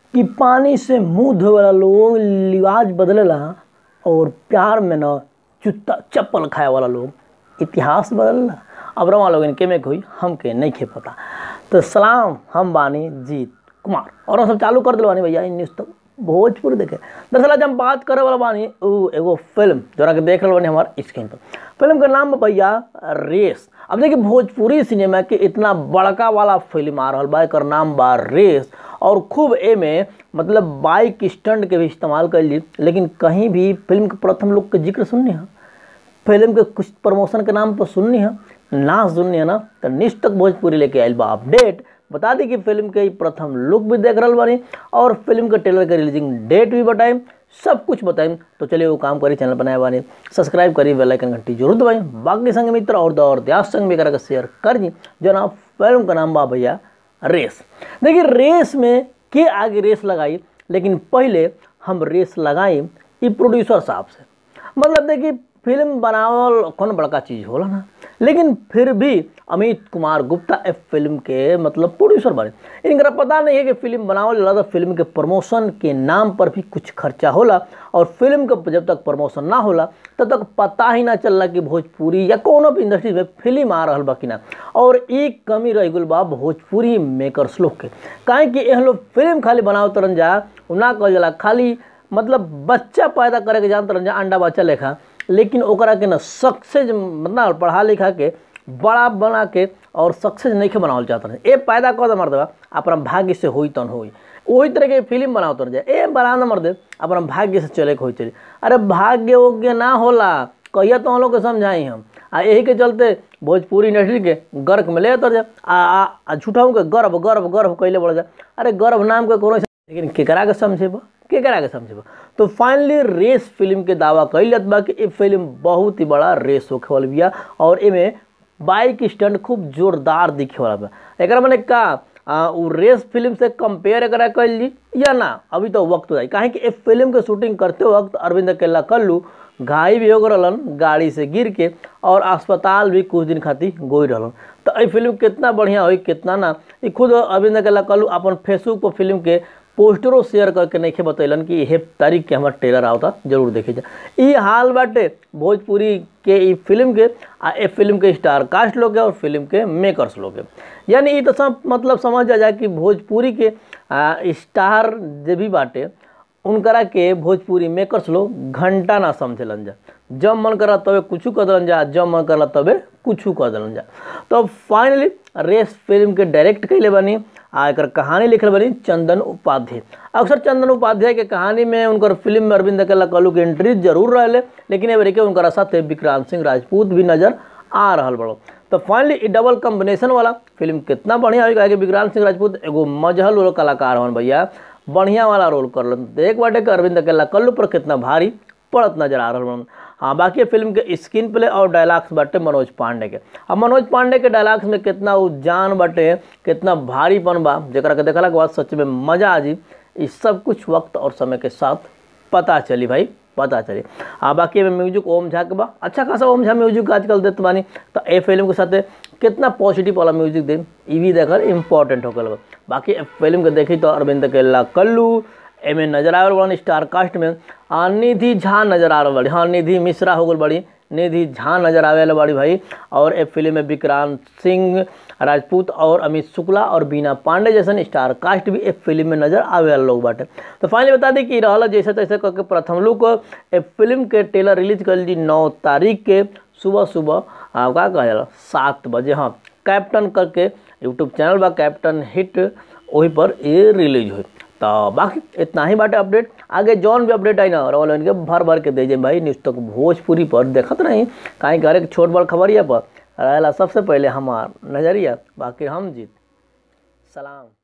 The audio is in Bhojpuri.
कि पानी से मुंह धोए वाला लोग लिवाज बदलेला और प्यार में न जूता चप्पल खाए वाला लोग इतिहास बदलला अब रवा लोग इनके में कोई हमके नहीं खे पता तो सलाम हम बानी जीत कुमार और हम सब चालू कर दिल बानी भैया इ न्यूज़ तक भोजपुर देखे दरअसल आज हम बात करे वाला बानी उ एगो फिल्म जोरा के देख रहे बानी हमार स्क्रीन पर फिल्म का नाम बा भैया रेस अब देखिए भोजपुरी सिनेमा के इतना बड़का वाला फिल्म आ रहा बा एकर नाम बा रेस और खूब एमे मतलब बाइक स्टंट के भी इस्तेमाल कैली लेकिन कहीं भी फिल्म के प्रथम लोग के जिक्र सुननी है फिल्म के कुछ प्रमोशन के नाम पर सुननी है ना सुननी है ना तो निश्च तक भोजपुरी लेके आयल बा अपडेट बता दी कि फिल्म के प्रथम लुक भी देख रहा बानी और फिल्म के ट्रेलर के रिलीजिंग डेट भी बताएं सब कुछ बताएं तो चलिए वो काम करी चैनल बनाए बानी सब्सक्राइब करी बेल आइकन घंटी जरूर दबाई बाकी संग मित्र और दौर दयास संग भी करा के शेयर कर दी जो ना फिल्म का नाम बा भैया रेस देखिए रेस में के आगे रेस लगाई लेकिन पहले हम रेस लगाई ई प्रोड्यूसर साहब से मतलब देखिए फिल्म बनावल कौन बड़का चीज़ होला ना लेकिन फिर भी अमित कुमार गुप्ता ए फिल्म के मतलब प्रोड्यूसर बने इनका पता नहीं है कि फिल्म बनावल ज़्यादा फिल्म के प्रमोशन के नाम पर भी कुछ खर्चा होला और फिल्म का जब तक प्रमोशन ना होला तब तक पता ही ना चलला कि भोजपुरी या कोनो भी इंडस्ट्री में फिल्म आ रहा बा कि ना और एक कमी रह गई बा भोजपुरी मेकर्स लोग के काहे कि एहन लोग फिल्म खाली बनाव तरन जा उ ना कहल जाला खाली मतलब बच्चा पैदा करे के जान तरन जा अंडा बच्चा लेखा लेकिन ओकरा के ना सक्सेस मतलब पढ़ा लिखा के बड़ा बना के और सक्सेस नहीं के बनावल चाहत रहे ए पैदा कर दे मर देवा अपना भाग्य से होई तन होई वही तरह के फिल्म बनाओ तर जाए ए बना न मर दे अपना भाग्य से चले के होई चले अरे भाग्य योग्य ना होला कहिया तो हम लोग के समझाई हम आ यही के चलते भोजपुरी इंडस्ट्री के गर्क में ले तर जा आ, आ, आ झूठाऊ के गर्भ गर्भ गर्भ कैले बढ़ जा अरे गर्भ नाम के कोनो लेकिन केकरा के समझेबा केकरा के समझेबा तो फाइनली रेस फिल्म के दावा कैल जात बा कि ये फिल्म बहुत ही बड़ा रेस होखे वाला बिया और एमे बाइक स्टंट खूब जोरदार दिखे वाला बा एकरा माने का आ, उ रेस फिल्म से कंपेयर एकरा कैल जी या ना अभी तो वक्त जाई काहे कि ए फिल्म के शूटिंग करते वक्त अरविंद केला कल्लू घायल भी हो रहलन गाड़ी से गिर के और अस्पताल भी कुछ दिन खातिर गोई रहलन तो ये फिल्म कितना बढ़िया हुई कितना ना ये खुद अरविंद केला कल्लू अपन फेसबुक पर फिल्म के पोस्टरों शेयर करके नहीं बतैलन कि यह तारीख के हमारा ट्रेलर आवता जरूर देखे जा ई हाल बाटे भोजपुरी के ई फिल्म के आ ए फिल्म के स्टार कास्ट लोग के और फिल्म के मेकर्स लोग के यानी ई तो सब मतलब समझ जा जाए कि भोजपुरी के आ, स्टार जे भी बाटे उनकरा के भोजपुरी मेकर्स लोग घंटा ना समझलन जा जब मन करा तबे कुछ कर दलन जा जब मन करा तबे कुछ कर दलन जा तो फाइनली रेस फिल्म के डायरेक्ट कैले बनी आ एकर कहानी लिखल बनी चंदन उपाध्याय अक्सर चंदन उपाध्याय के कहानी में उनकर फिल्म में अरविंद केला कलू के एंट्री जरूर रहे लेकिन एवरी के उनकर साथ विक्रांत सिंह राजपूत भी नजर आ रहा बड़ो तो फाइनली ई डबल कॉम्बिनेशन वाला फिल्म कितना बढ़िया हुई कि विक्रांत सिंह राजपूत एगो मजहल वाला कलाकार हन भैया बढ़िया वाला रोल करलन एक बाटे के अरविंद केला कल्लू पर कितना भारी पड़त नजर आ रहा हाँ बाकी फिल्म के स्क्रीन प्ले और डायलॉग्स बाटे मनोज पांडे के अब मनोज पांडे के डायलॉग्स में कितना वो जान बाटे कितना भारीपन बा जरा के देखला के बाद सच में मजा आ जी ये सब कुछ वक्त और समय के साथ पता चली भाई पता चली हाँ बाकी में म्यूजिक ओम झा के बा अच्छा खासा ओम झा म्यूजिक आजकल देते बानी तो ए फिल्म के साथ कितना पॉजिटिव वाला म्यूजिक दे ई भी देखकर इम्पोर्टेंट हो गल बाकी फिल्म के देखी तो अरविंद केला कल्लू एमे नजर आवे वाला स्टार कास्ट में आ, निधि झा नजर आ रहा बड़ी हाँ निधि मिश्रा हो गल बड़ी निधि झा नजर आवे वाला बड़ी भाई और ए फिल्म में विक्रांत सिंह राजपूत और अमित शुक्ला और बीना पांडे जैसन स्टार कास्ट भी एक फिल्म में नजर आवे वाला लोग बाटे तो फाइनली बता दी कि रहल जैसे तैसे करके प्रथम लुक ए फिल्म के ट्रेलर रिलीज कर दी नौ तारीख के सुबह सुबह का कहा जाला सात बजे हाँ कैप्टन करके यूट्यूब चैनल बा कैप्टन हिट वही पर ये रिलीज हुई तो बाकी इतना ही बाटे अपडेट आगे जौन भी अपडेट आई ना रोल इनके भर भर के दे जाए भाई न्यूज़ तक भोजपुरी पर देखत नहीं कहीं करे छोट बड़ खबरिया पर रहेला सबसे पहले हमार नजरिया बाकी हम जीत सलाम